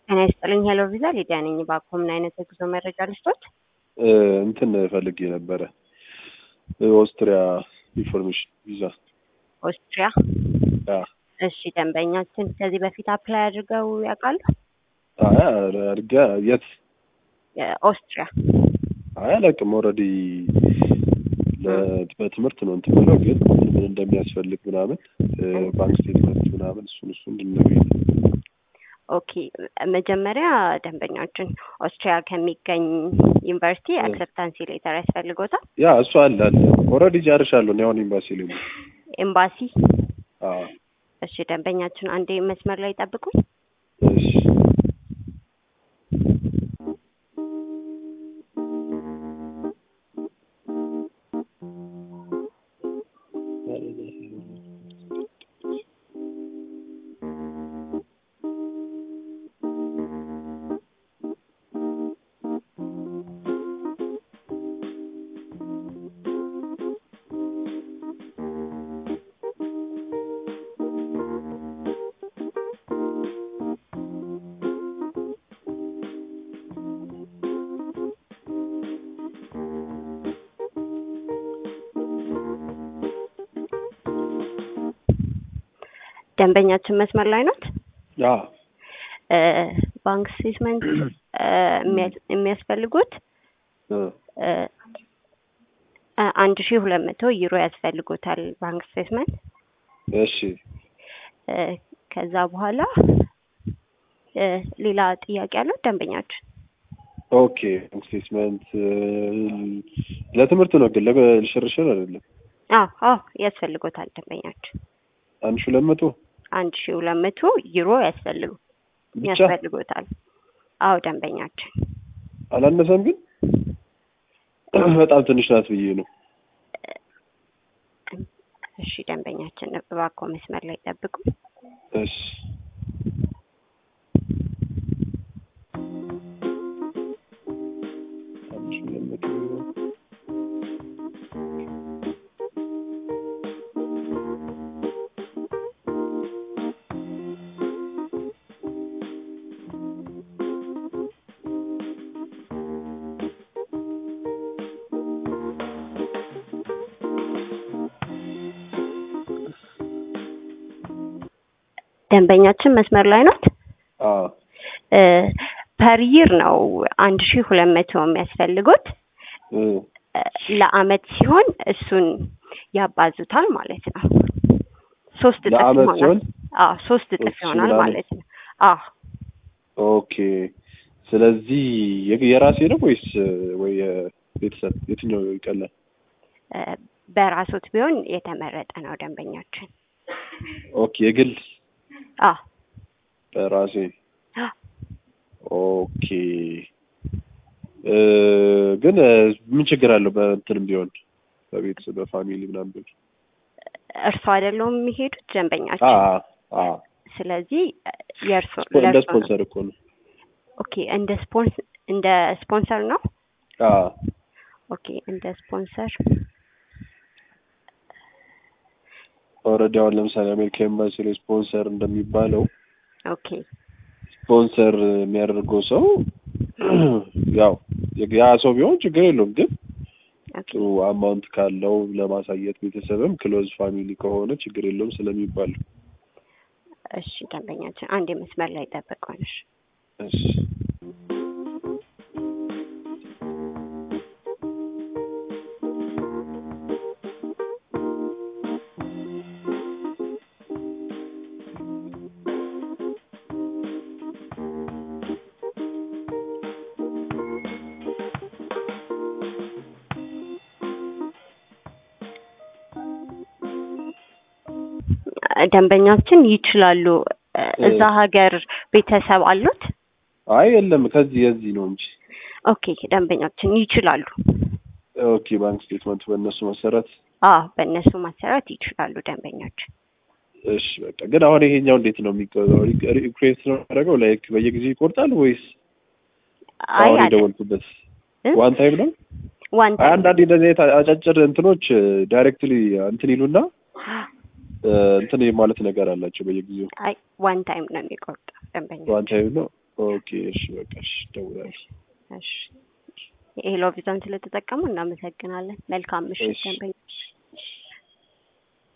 ጤና ይስጥልኝ። ሄሎ ቪዛ ሊዲያ ነኝ። እባክዎ ምን አይነት የጉዞ መረጃ ልስጦት? እንትን ፈልጌ ነበረ ኦስትሪያ ኢንፎርሜሽን ቪዛ። ኦስትሪያ። አ እሺ፣ ደንበኛችን ከዚህ በፊት አፕላይ አድርገው ያውቃሉ? አይ አድርጋ የት? ኦስትሪያ። አይ አላውቅም። ኦልሬዲ በትምህርት ነው እንትን ብለው ግን ምን እንደሚያስፈልግ ምናምን ባንክ ስቴትመንት ምናምን እሱን እሱን እንድነግሪኝ ኦኬ መጀመሪያ ደንበኛችን ኦስትሪያ ከሚገኝ ዩኒቨርሲቲ አክሰፕታንሲ ሌተር ያስፈልጎታል። ያ እሱ አለ አለ ኦልሬዲ ጨርሻለሁ። እኔ አሁን ኤምባሲ ላይ ነው። ኤምባሲ። አዎ እሺ ደንበኛችን አንዴ መስመር ላይ ጠብቁኝ። እሺ ደንበኛችን መስመር ላይ ናት። ያ ባንክ ስቴትመንት የሚያስፈልጉት አንድ ሺህ ሁለት መቶ ዩሮ ያስፈልጉታል ባንክ ስቴትመንት። እሺ ከዛ በኋላ ሌላ ጥያቄ ያለው ደንበኛችን ኦኬ ባንክ ስቴትመንት ለትምህርት ነው ግን ለሽርሽር አይደለም። አዎ አዎ ያስፈልጎታል ደንበኛችን አንድ ሺህ ሁለት መቶ አንድ ሺህ ሁለት መቶ ዩሮ ያስፈልጉ ብቻ ያስፈልጎታል። አዎ ደንበኛችን አላነሰም ግን በጣም ትንሽ ናት ብዬ ነው። እሺ ደንበኛችን እባክዎ መስመር ላይ ጠብቁ። እሺ አንድ ሺህ ሁለት መቶ ደንበኛችን መስመር ላይ ናት። አዎ ፐር ይር ነው አንድ ሺህ ሁለት መቶ የሚያስፈልጉት እ ለአመት ሲሆን እሱን ያባዙታል ማለት ነው። ሶስት እጥፍ ለአመት ይሆናል። ሲሆን አዎ ሶስት እጥፍ ሶስት ሺህ ይሆናል ምናምን? ማለት ነው። አዎ ኦኬ ስለዚህ የ- የራሴ ነው ወይስ ወይ የቤተሰብ የትኛው ይቀላል? እ በራሶት ቢሆን የተመረጠ ነው ደንበኛችን። ኦኬ የግል አዎ በራሴ አዎ ኦኬ እ ግን እ ምን ችግር አለው በእንትንም ቢሆን በቤተሰብ በፋሚሊ ምናምን ቢሆን እርሶ አይደለውም የሚሄዱት አ ደንበኛችን። አ ስለዚህ የእርሶ እንደ ለእርሶ ነው። ስፖንሰር እኮ ነው። ኦኬ እንደ ስፖንስ እንደ ስፖንሰር ነው። አ ኦኬ እንደ ስፖንሰር ኦልሬዲ አሁን ለምሳሌ አሜሪካ ኤምባሲ ላይ ስፖንሰር እንደሚባለው ኦኬ ስፖንሰር የሚያደርገው ሰው ያው ያ ሰው ቢሆን ችግር የለውም ግን ኦኬ ጥሩ አማውንት ካለው ለማሳየት ቤተሰብም ክሎዝ ፋሚሊ ከሆነ ችግር የለውም ስለሚባል እሺ ደንበኛችን አንድ መስመር ላይ ጠብቀንሽ። እሺ ደንበኛችን ይችላሉ። እዛ ሀገር ቤተሰብ አሉት? አይ የለም ከዚህ የዚህ ነው እንጂ ኦኬ ደንበኛችን ይችላሉ። ኦኬ ባንክ ስቴትመንት በእነሱ መሰረት አዎ በእነሱ መሰረት ይችላሉ ደንበኛችን። እሺ በቃ ግን አሁን ይሄኛው እንዴት ነው የሚቆጠረው? ሪኩዌስት ነው ያደረገው ላይክ በየጊዜው ይቆርጣል ወይስ አይ አሁን አለ የደወልኩበት እ? ዋን ታይም ነው? ዋን አይ አንዳንዴ እንደዚህ አይነት አጫጭር እንትኖች ዳይሬክትሊ እንትን ይሉና እ፣ እንትን ማለት ነገር አላቸው በየጊዜው አይ ዋን ታይም ነው የሚቆርጠው ደንበኛ ዋን ታይም ነው። ኦኬ እሺ በቃ እሺ እደውላለሁ። እሺ የሄሎ ቪዛን ስለተጠቀሙ እናመሰግናለን። መልካም ምሽት እሺ። ደንበኞች።